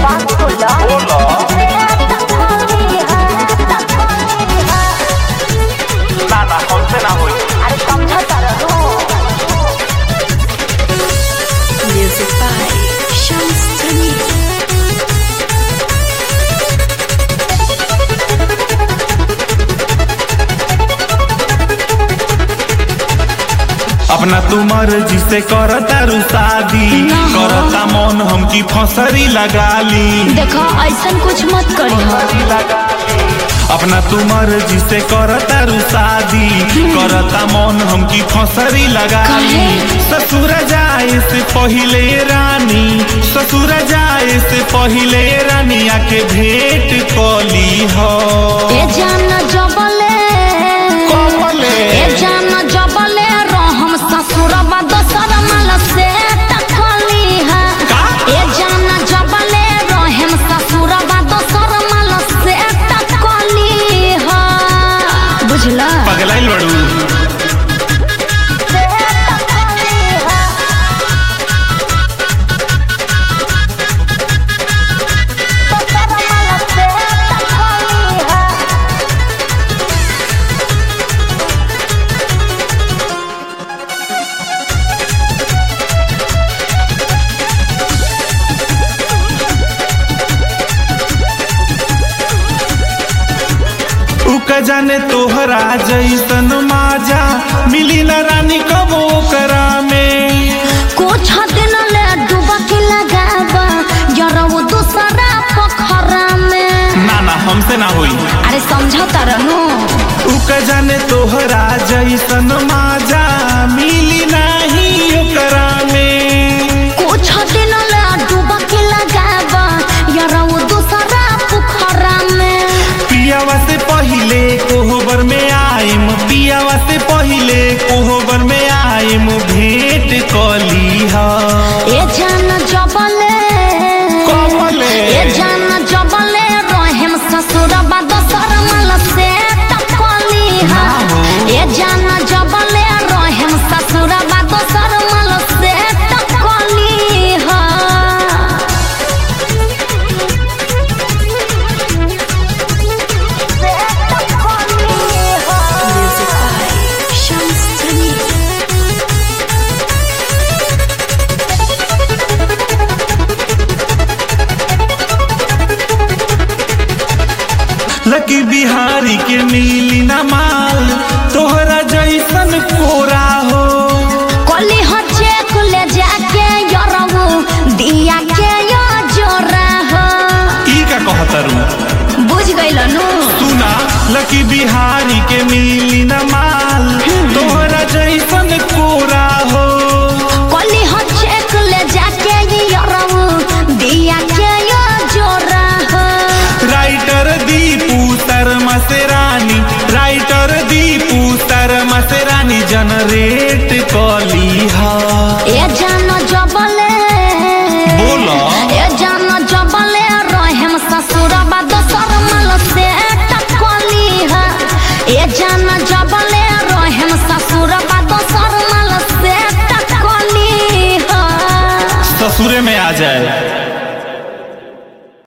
बात बोला बोलो ना ना हमसे ना होई अरे समझा तारा रो Music by Shams Tamim. अपना तुमर जिसे करता रू शादी करता मन हमकी फसरी लगा ली देखो ऐसा कुछ मत करी अपना तुमर जिसे करता रू शादी करता मन हमकी फसरी लगा ली ससुर जाए से पहिले रानी ससुर जाए से पहिले रानी आके भेंट कली हो ए जान जबले कमले ए जान जबले रहम ससुरबा दोसर माल से टकली है का? ए जान जबले रहम ससुरबा दोसर माल से टकली है बुझला पगलाइल बड़ू उक जाने तोहरा जैसन माजा मिली न रानी कबो करा में कुछ दिन ले डुबकी लगाबा जरऊ दूसरा पोखरा में ना ना हमसे ना होई अरे समझ तरनु उक जाने तोहरा जैसन माजा मिली नाही ओकरा में कुछ दिन ले डुबकी लगाबा जरऊ दूसरा पोखरा में पियावा से पहिले कोहबर में आइम पियावा से पहिले कोहबर में आइम भेंट कली हा ए जान जबले कमले ए जान जबले रहम ससुरबा दोसर माल से टकली हा ए जान जबले रहम ससुरबा दोसर माल से टकली हा Music by Shams Tamim. लकी बिहारी के मिली न माल तोहरा जैसन कोरा हो कोली हचे कुले जाके यरवू दिया के यो जोरा हो ई का कहतरू बुझ गइल नु सुना लकी बिहारी के मिली न माल तोहरा जैसन कोरा हो कोली हचे कुले जाके यरवू दिया के यो जोरा हो राइटर दीपू शर्मा से रानी राइटर दीपू शर्मा से रानी जनरेट कली हा ए जान जबले बोला ए जान जबले रहम ससुरबा दोसर माल से टकली है ए जान जबले रहम ससुरबा दोसर माल से टकली है ससुरे में आ जाए